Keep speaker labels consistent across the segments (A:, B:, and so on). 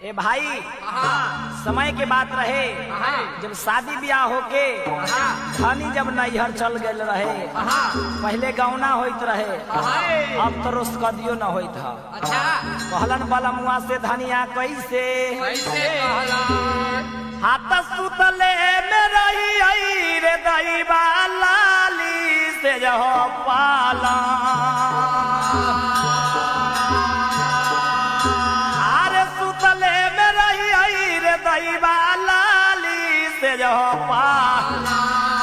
A: ए भाई समय के बात रहे जब शादी ब्याह होके धनी जब नैहर चल गए रहे पहले गौना होइत रहे अब तो रोस्कदियो न होइत ह
B: अच्छा
A: कहलन बलमुआ से धनिया कैसे
B: कैसे कहलन
A: हाथ सुतले में रही आई रे दैबा लाली से जह पाला अरे सुतले में रही आई रे दैबा लाली से जह पाला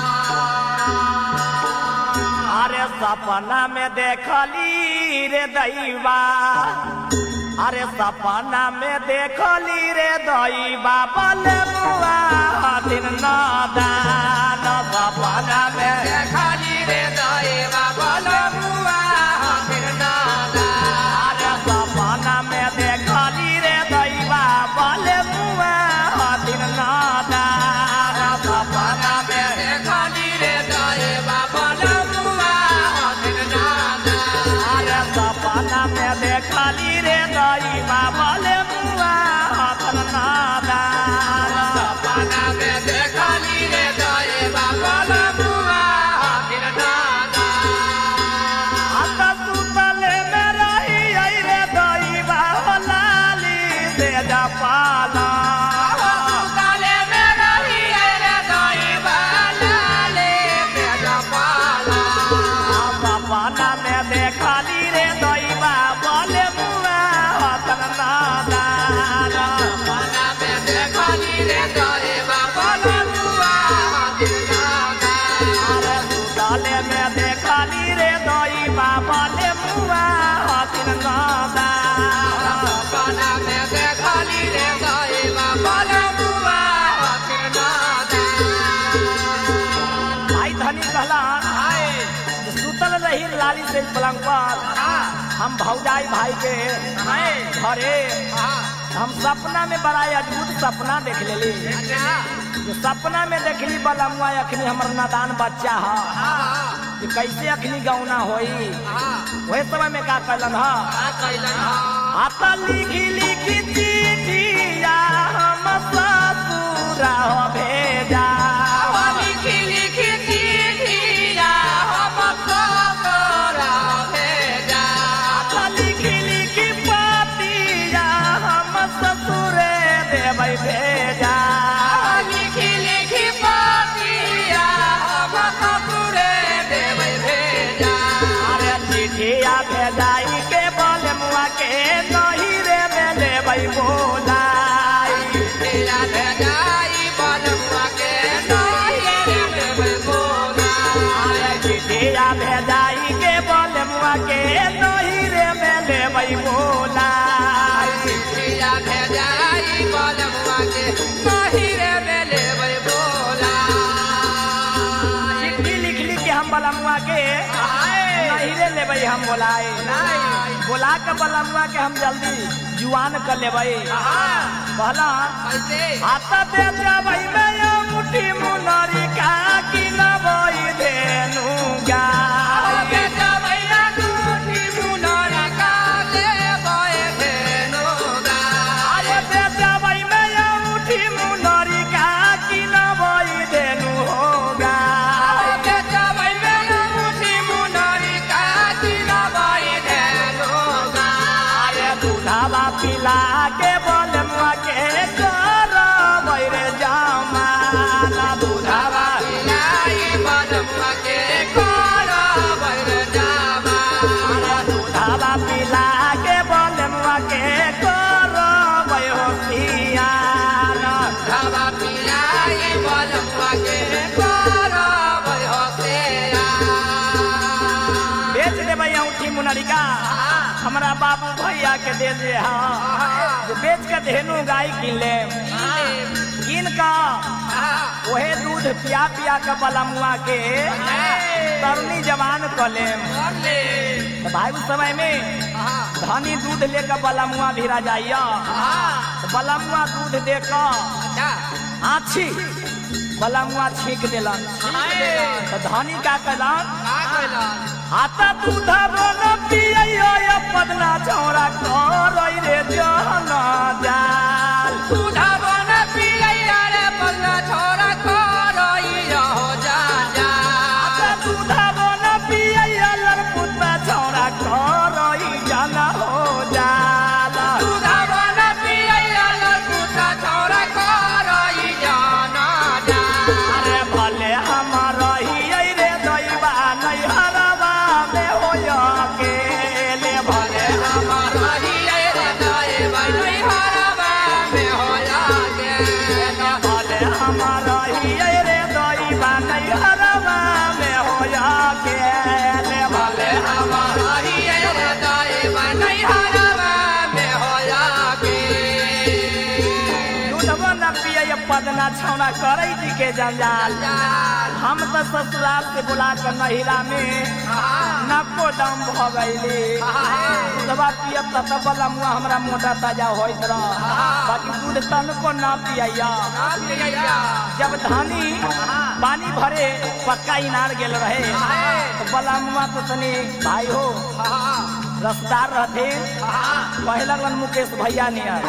A: अरे सपना में देखली रे दैबा अरे सपना में देखली रे दैबा बले बुआ दिन नादान सपना में
B: खाली रे दाएवा बोलो बुआ फिर नादा
A: अरे सपना में देखली रे दैबा बले बुआ दिन नादान सपना में
B: खाली रे दाएवा बोलो बुआ फिर नादा
A: अरे सपना में देखली रे दैबा बले बुआ दिन नादान
B: सपना में देखली रे दाएवा बोलो बुआ फिर नादा
A: आता सुतले में रही आई रे दैबा लाली से जपाला
B: काले में रही रे दाएवा लाले तेरा पाला
A: सपना में देखली रे दैबा बोले मुआ हतन नादान
B: सपना में देखली रे दाएवा बोलो बुआ फिर नादा
A: अरे सुतले में देखली रे दैबा बोले मुआ हतन नादान
B: सपना में देखली रे दाएवा बोलो बुआ फिर नादा
A: भाई धनी कहला जे सुतल रही लाली से पलंग पर हम भौजाई भाई के घरे हम सपना में बड़ा अद्भुत सपना देख लेली जो सपना में देखली बलमुआ अखनी हमर नादान बच्चा ह कि कैसे अखनी गौना होई वही समय में का कहलन ह आता लिखी लिखी चिठिया हम ससुरा हो भेजा आता लिखी लिखी पातिया हम ससुरे देबै भेजा अरे चिठिया भेजाई के बलमुआ के नहीं रे में लेबै बोलाई अरे चिठिया भेजाई के बलमुआ के नहीं रे में लेबै बोलाई चिट्ठी लिख लिख के हम बलमुआ के नहीं रे लेबै हम बोलाए बोला के बलमुआ के हम जल्दी जुआन कर लेबै कहला आता दे जाबै मैं यो मुट्ठी मुनरी का कि न बोई धेनु गाय अरे दे जाबै मैं यो मुट्ठी मुनरी का कि न बोई धेनु हो गाय अरे दूधावा पिला के बलमुआ के कर बैरे जमाना दूधावा अरे दूधावा पिला के बलमुआ के कर बैरो पियाना बेच देबै औठी मुनरिका हमरा बाबू भैया के दे दे हाँ जो बेच के धेनु गाय किन ले किन का ओहे दूध पिया पिया के बलमुआ के तरुणी जवान क ले तो भाई उस समय में धनी दूध लेकर बलमुआ भिरा जाइया तो बलमुआ दूध दे कर आछी बलमुआ छीक देलन तो धनी का कहलन आता दूधा बोल पियो पदना छौरा कर रे जहन जा
B: दूधा बन पियैया रे बंगा छोरा करैया हो जा जा
A: दूधा बन पियैया लड़पुता छौरा करई जाना हो जाला
B: दूधा बन पियैया लड़कुटा छोरा करैया ना जा
A: अरे भले हमर हियै रे दैबा नै हरबा में होय के ले भले
B: हमर रहिए रे दाए बनै हरबा में होया गे
A: भले हमर हियै रे दैबा नै हरबा में होय के ले भले
B: हमर रहिए रे दाए बनै हरबा में होया गे
A: दूधबो न पियै पदना छौना करै दी के जंजाल हम तो ससुराल से बुला कर नहिरा में नको दम भ गईली दवा पियब त तब वाला मुआ हमरा मोटा ताजा होइत रह बाकी दूध तनको ना पियैया जब धानी पानी भरे पक्का इनार गेल रहे तो बला मुआ तो तनी भाई हो रसदार रहते कहे लगलन मुकेश भैया नियर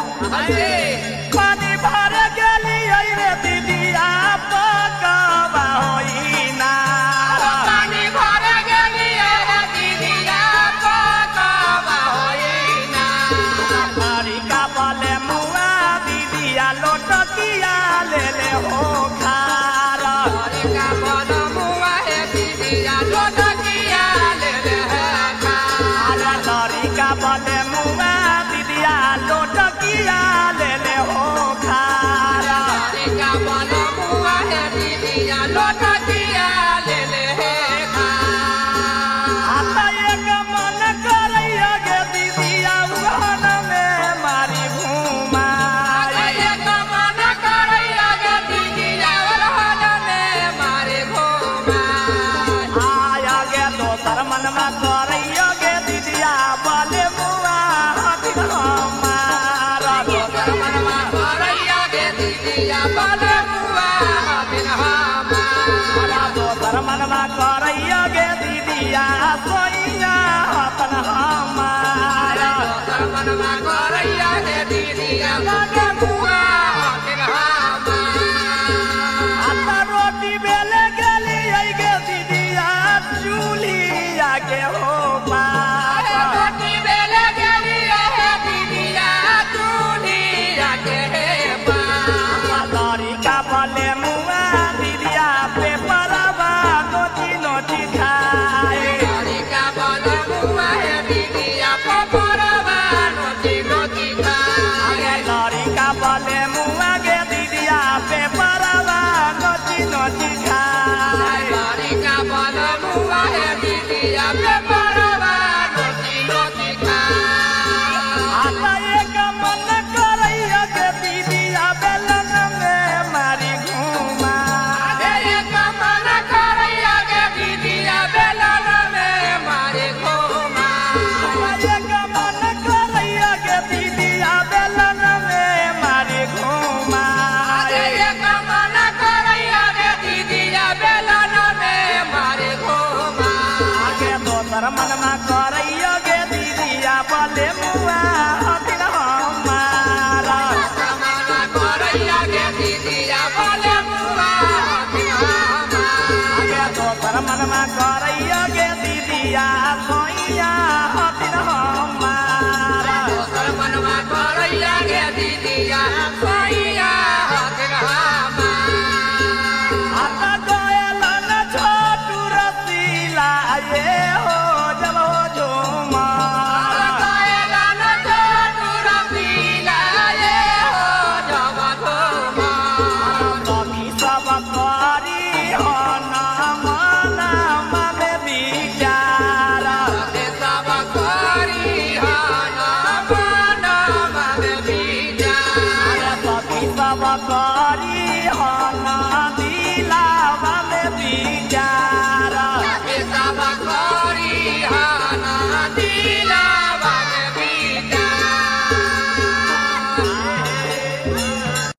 A: पानी भरे गेली अइ रे दीदिया पकवा होई नार
B: पानी भर गेलिए रे दीदिया पकवा होइना
A: हरी का बले मुआ दीदिया लोटकिया ले ले हो खार
B: का बन मुआ हे दीदिया लोटकिया ले ले खा
A: अरे हरी का बले मुआ दीदिया लोटकिया ले ले हो खार
B: का बन मुआ हे दीदिया लोटकिया ले ले खा
A: आता एक मन करैया गे दीदिया उहन में मारी घूमा
B: अरे कमन करैया गे दीदिया वरहन में मारे घोमा
A: आया गे दोसर मनमा करैया गे दीदिया बले मुआ हथिन हमार दोसर
B: मनवा करैया गे दीदिया बन मुआ बिन हमा
A: दोसर मनमा करैया गे दीदिया सोइया हतन हमार
B: मनवा करैया गे दीदिया बन मुआ बिन हमा
A: आता रोटी बेले गेली अइ गे दीदिया चूलिया के हो पार
B: रोटी बेले गेली हे दीदिया चूड़िया के पा
A: लड़ी का बले मुआ दीदिया पे परवा नोची नोची खाए
B: का बन मुआ हे दीदिया पपरवा नोची नोची खा
A: आगे लड़ी का बले मुआ गे दीदिया पे परवा नोची नोची खाए